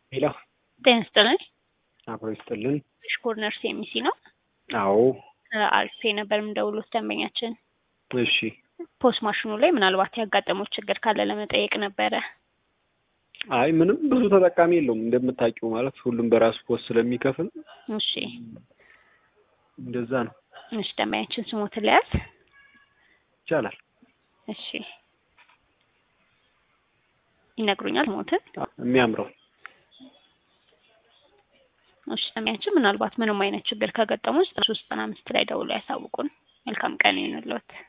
ሄሎ ጤና ይስጥልኝ። አብሮ ይስጥልን። ኮርነር ሴሚሲ ነው። አዎ አሪፍ ነበር የምደውሉት ደንበኛችን እሺ። ፖስት ማሽኑ ላይ ምናልባት ያጋጠመው ችግር ካለ ለመጠየቅ ነበረ። አይ ምንም ብዙ ተጠቃሚ የለውም እንደምታውቂው፣ ማለት ሁሉም በራሱ ፖስት ስለሚከፍል እሺ እንደዛ ነው። እሺ ደንበኛችን ስሞትን ለያዝ። ይቻላል። እሺ ይነግሩኛል ስሞትን። የሚያምረው እሺ ደንበኛችን ምናልባት ምንም አይነት ችግር ከገጠሙ ዘጠና ሶስት ዘጠና አምስት ላይ ደውሎ ያሳውቁን። መልካም ቀን ይሁንልዎት።